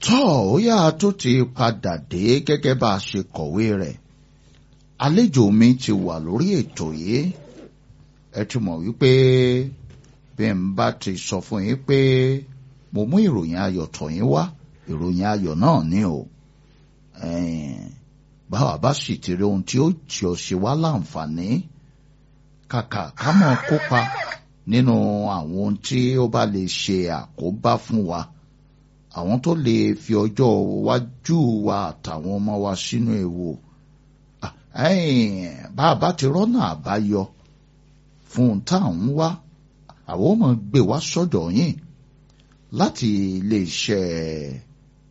tọ́ ó yá tó ti padà dé gẹ́gẹ́ bá a ṣe kọ̀wé rẹ̀ àlejò mi ti wà lórí ètò yìí ẹ ti mọ̀ wípé bí n bá ti sọ fún yín pé mo mú ìròyìn ayọ̀ tọ̀ yín wá ìròyìn ayọ̀ náà ni o báwa bá sì ti rí ohun tí ó tí ó ṣe wá láǹfààní kàkà ká mọ̀ kópa nínú àwọn ohun tí ó bá lè ṣe àkóbá fún wa àwọn tó lè fi ọjọ́ iwájú wa àtàwọn ọmọ wa sínú ewu bá a bá ti rọ́nà àbáyọ fún un tá à ń wá àwọn ọmọ gbé wá sọ́dọ̀ yín láti iléeṣẹ́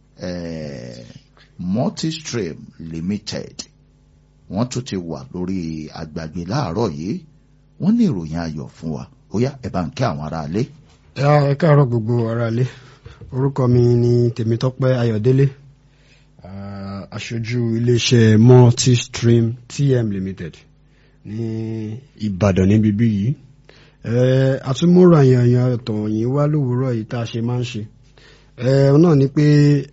multistream limited wọ́n tún ti wà lórí àgbàgbé láàárọ̀ yìí wọ́n ní ìròyìn ayọ̀ fún wa ó yá ẹ bá ń kí àwọn aráalé. ẹ káàárọ̀ gbogbo aráalé orúkọ mi ni Tèmítọ́pẹ́ Ayọ̀délé aṣojú iléeṣẹ́ multistream tm limited ní Ìbàdàn níbi bí yìí àtúmọ̀rọ̀ àyànyàn ọ̀tọ̀ yìí wá lówùúrọ̀ yìí tá a ṣe máa ń ṣe náà ni pé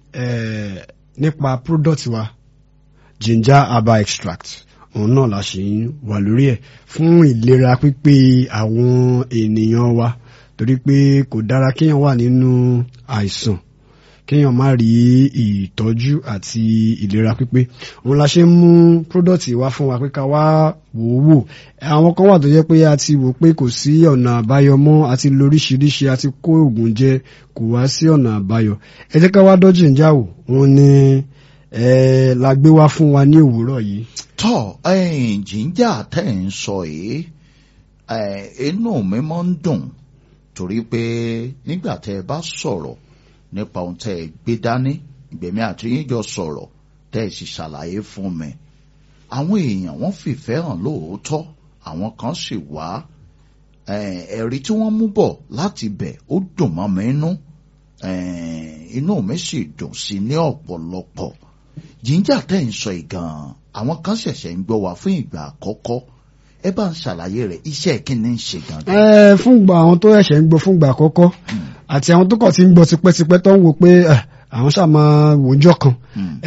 nípa product wa ginger herbal extract òun náà la ṣe ń wà lórí ẹ̀ fún ìlera pípé àwọn ènìyàn wa torí pé kò dára kéèyàn wà nínú àìsàn kéèyàn má rí ìtọ́jú àti ìlera pípé òun la ṣe ń mú product wá fún wa pé ká wá wò ó wò àwọn kan wà tó jẹ́ pé a ti wò pé kò sí ọ̀nà àbáyọ mọ́ àti lóríṣiríṣi àti kó oògùn jẹ kò wá sí ọ̀nà àbáyọ ẹ jẹ́ ká wá dọ́jì ń jáwò òun ni la gbé wá fún wa ní òwúrọ̀ yìí. tọ́ jíjà tẹ́ ń sọ yìí inú mi máa ń dùn torí pé nígbà tẹ́ ẹ bá sọ̀rọ̀ nípa ohun tẹ́ ẹ gbé dání ìgbẹ̀mí àti yín jọ sọ̀rọ̀ tẹ́ ẹ sì ṣàlàyé fún mi àwọn èèyàn wọ́n fìfẹ́ hàn lóòótọ́ àwọn kan sì wá ẹ̀rí tí wọ́n mú bọ̀ láti bẹ̀ ó dùn mọ́ mi inú inú mi sì dùn sí ní ọ̀pọ̀lọpọ̀ jíjà tẹ́ ń sọ ìgàn àwọn kan ṣẹ̀ṣẹ̀ ń gbọ́ wá fún ìgbà àkọ́kọ́ ẹ bá ń ṣàlàyé rẹ̀ iṣẹ́ kí ni ń ṣe gangan. ẹ fúngbà àwọn tó ẹ̀ṣẹ̀ ń gbọ́ fúngbà àkọ́kọ́ àti àwọn tó kàn ti ń gbọ́ tipẹ́tipẹ́ tó ń wo pé àwọn ṣáà máa wòjọ́ kan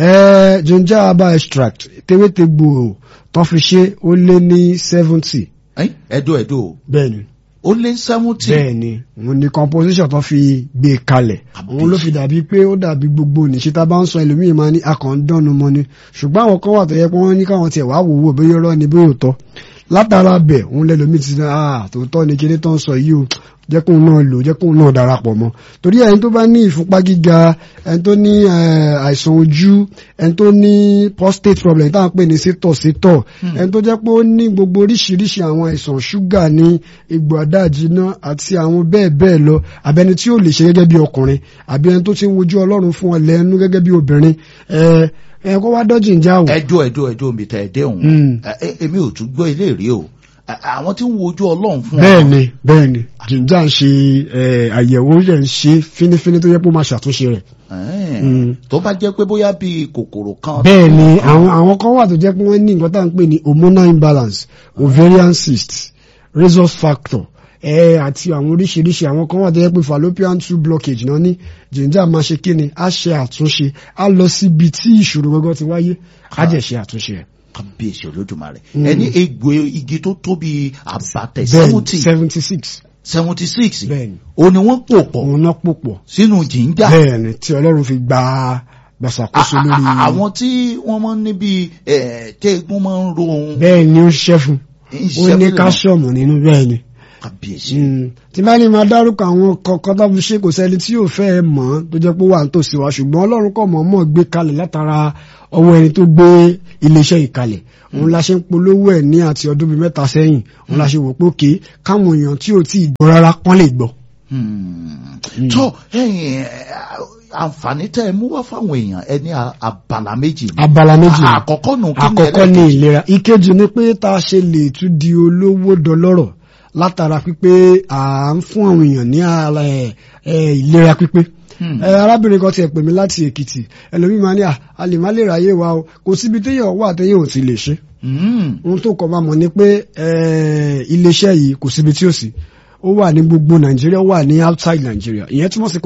ginger herbal extract tewétegbò tó fi ṣe ó lé ní seventy. ẹ̀dọ́ ẹ̀dọ́ bẹ́ẹ̀ni ó lé seventy. bẹ́ẹ̀ni òun ni composition tó fi gbé kalẹ̀ òun ló fi dàbí pé ó dàbí gbogbo níṣẹ́ tá a bá ń sọ ẹlòmíì máa ní akọ̀ǹdọ́nu mọ́ ni ṣùgbọ́n àwọn kan wà tó yẹ pé wọ́n ní káwọn tiẹ̀ wá wò wò bóyá ọ̀rọ̀ ni bóyá òótọ́ látara bẹ̀ òun lẹ́lòmíì ti sẹ́ ah tòótọ́ ni kíní tó ń sọ yìí o jẹ́ kóun náà lò jẹ́ kóun náà darapọ̀ mọ́ torí ẹni tó bá ní ìfúnpá gíga ẹni tó ní àìsàn ojú ẹni tó ní prostate problem táwọn pè ní sétọ̀ sétọ̀ ẹni tó jẹ́ pé ó ní gbogbo oríṣiríṣi àwọn àìsàn ṣúgà ní egbò àdáàjìná àti àwọn bẹ́ẹ̀ bẹ́ẹ̀ lọ àbẹni tí ó lè ṣe gẹ́gẹ́ bí ọkùnrin àbí ẹni tó ti ń wojú ọlọ́run fún ọ lẹ́nu gẹ́gẹ́ bí obìnrin ẹ kó wá dọ́jì ń já o. ẹjọ́ ẹjọ́ ẹjọ́ mi tẹ̀ ẹ́ dẹ́hùn èmi ò tún gbọ́ ilé rí o àwọn tí ń wojú ọlọ́run fún ọ. bẹ́ẹ̀ni bẹ́ẹ̀ni jíjà ń ṣe àyẹ̀wò rẹ̀ ń ṣe fínífíní tó yẹ kó máa ṣàtúnṣe rẹ̀. tó bá jẹ́ pé bóyá bíi kòkòrò kan. bẹ́ẹ̀ni àwọn àwọn kan wà tó jẹ́ pé wọ́n ní nǹkan tá à ń pè ní hormonal imbalance ovarian cyst resource factor ẹ àti àwọn oríṣiríṣi àwọn kan wà tó yẹ pé fallopian tube blockage náà ní jíjà máa ṣe kí ni á ṣe àtúnṣe á lọ síbi tí ìṣòro gbọgbọ ti wáyé á jẹ́ ṣe àtúnṣe rẹ̀ kábíyèsí olódùmarè ẹni egbò igi tó tóbi àbàtẹ seventy seventy six seventy six bẹ́ẹ̀ni o ni wọ́n pò pọ̀ òun náà pò pọ̀ sínú jìnjà bẹ́ẹ̀ni tí Ọlọ́run fi gba gbàsàkóso lórí. àwọn tí wọ́n máa ń níbi tẹ́ẹ̀gún máa ń ro ohun. bẹ́ẹ̀ni ó ṣiṣẹ́ fún ó ní káṣíọ̀mù nínú bẹ́ẹ̀ni kábíyèsí. tí bá ní máa dárúkọ àwọn kọ̀ọ̀kan tó fi ṣe kò sẹ́ni tí yóò fẹ́ mọ̀ tó jẹ́ pé wà ń tòsí wa ṣùgbọ́n Ọlọ́run kọ̀ mọ̀ mọ̀ gbé kalẹ̀ látara ọwọ́ ẹni tó gbé iléeṣẹ́ ìkalẹ̀ òun la ṣe ń polówó ẹ̀ ní àti ọdún bíi mẹ́ta sẹ́yìn òun la ṣe wò pé òkè káwọn èèyàn tí ò tí ì gbọ́ rárá kán lè gbọ́. tó àǹfààní tẹ́ ẹ mú wá fáwọn èèyàn ẹ ní abala méjì. abala méjì àkọ́kọ́ nù kí ni àkọ́kọ́ ní ìlera ìkejì ni pé tá a ṣe lè tún di olówó dọlọ́rọ̀ látara pípé à ń fún àwọn èèyàn ní ìlera pípé arábìnrin kan tiẹ̀ pè mí láti èkìtì ẹlòmíì máa ní à a lè má lè ráyè wa o kò síbi téèyàn wà téèyàn ò ti lè ṣe ohun tó kọ́ máa mọ̀ ni pé iléeṣẹ́ yìí kò síbi tí ó sì ó wà ní gbogbo nàìjíríà ó wà ní outside nàìjíríà ìyẹn túmọ̀ sí